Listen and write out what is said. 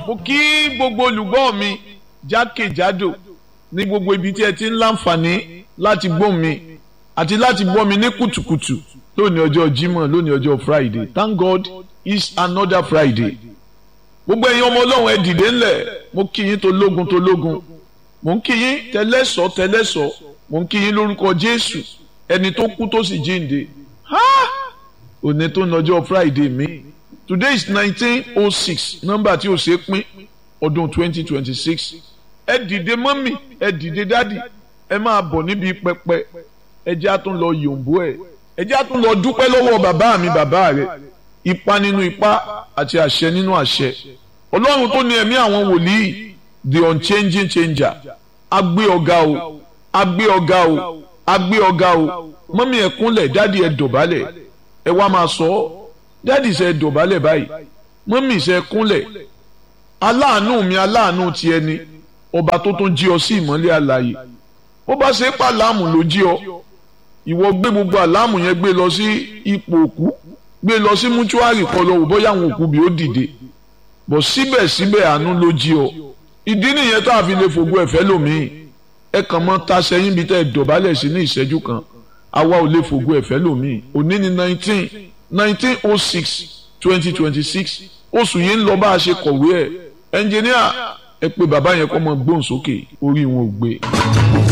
mo kí gbogbo olùgbọ́ mi jákèjádò ní gbogbo ibi tí ẹ ti ń láǹfààní láti gbọ́ mi àti láti gbọ́ mi ní kùtùkùtù lónìí ọjọ́ Jímọ̀ lónìí ọjọ́ Friday thank God it's another Friday gbogbo ẹ̀yin ọmọ Ọlọ́run ẹ dìde ńlẹ̀ mo kí yín tó lógun tó lógun mo ń kí yín tẹlẹ́sọ̀ tẹlẹ́sọ̀ mo ń kí yín lórúkọ Jésù ẹni tó kú tó sì jíǹde òní tó ń lọ́jọ́ Friday mi today is nineteen oh six nọ́mbà tí ó ṣe é pín ọdún twenty twenty six ẹ dìde mọ́mì ẹ dìde dádì ẹ máa bọ̀ níbi pẹpẹ ẹ jẹ́ àtún lọ yòǹbó ẹ̀ ẹ jẹ́ àtún lọ dúpẹ́ lọ́wọ́ bàbá mi bàbá rẹ̀ ipa nínú ipa àti àṣẹ nínú àṣẹ ọlọ́run tó ní ẹ̀mí àwọn wòlíì the unchanging changer agbé ọ̀gá o agbé ọ̀gá o agbé ọ̀gá o mọ́mì ẹ kúnlẹ̀ dádì ẹ dọ̀bálẹ̀ ẹ wá máa sọ ọ́ dádì ṣe dọ̀bálẹ̀ báyìí mọ́mì ṣe kúnlẹ̀ aláàánú mi aláàánú ti ẹni ọba tó tún jí ọ sí ìmọ́lẹ̀ àlàyé ó bá ṣe pa láàmù ló jí ọ ìwọ gbé gbogbo àlámù yẹn gbé lọ sí ipò òkú gbé lọ sí mútúárì kọ lọ wò bóyá àwọn òkú bí ó dìde bọ̀ síbẹ̀síbẹ̀ àánú ló jí ọ ìdí nìyẹn tá a fi lè fògo ẹ̀fẹ́ lòmíì ẹ kàn mọ́ ta sẹ́yìn bí tẹ́ ẹ dọ̀bálẹ̀ sí ní ìṣẹ́jú kan àwa ò lè fògo ẹ̀fẹ́ lòmíì òní ni nineteen nineteen oh six twenty twenty six oṣù yìí ń lọ bá a ṣe kọ̀wé ẹ̀ ẹnjìníà ẹ pé bàbá yẹn kọ́ mọ gbóhùn sókè orí wọn ò gbé.